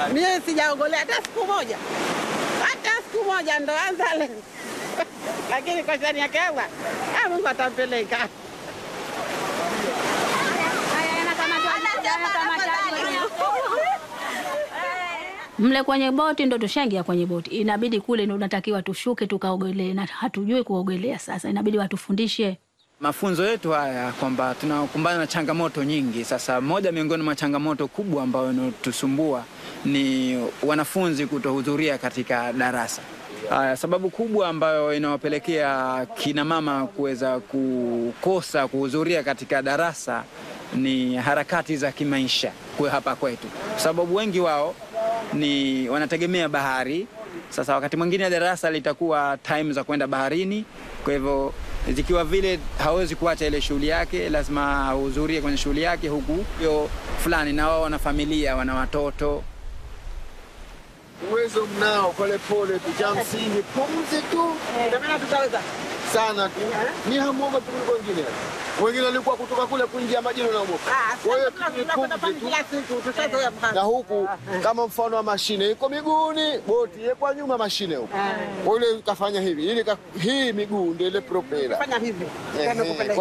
Mie sijaogolea hata siku moja, hata siku moja, ndo anza leo lakini kwa shani yake Allah, ah, Mungu atampeleka. Mle kwenye boti ndo tushaingia kwenye boti, inabidi kule ndo unatakiwa tushuke tukaogelee, na hatujui kuogelea. Sasa inabidi watufundishe. Mafunzo yetu haya kwamba tunakumbana na changamoto nyingi. Sasa moja miongoni mwa changamoto kubwa ambayo inatusumbua ni wanafunzi kutohudhuria katika darasa. Haya, sababu kubwa ambayo inawapelekea kina mama kuweza kukosa kuhudhuria katika darasa ni harakati za kimaisha kwa hapa kwetu, kwa sababu wengi wao ni wanategemea bahari. Sasa wakati mwingine darasa litakuwa time za kwenda baharini, kwa hivyo zikiwa vile hawezi kuacha ile shughuli yake, lazima ahudhurie kwenye shughuli yake, huku hiyo fulani, na wao wana familia, wana watoto. Uwezo mnao, polepole tu, cha msingi pumzi tu tutaweza sana tu, ni hamuoga tu kuliko wengine. Wengine walikuwa kutoka kule kuingia majini wanaogopa. Kwa hiyo ni pumzi tu. kila siku tutazoea na huku kama mfano wa mashine iko miguuni, boti iko nyuma mashine huku. Ule kafanya hivi, ili ka- hii miguu ndio ile propela. fanya hivi Ehe. Ndio kupeleka.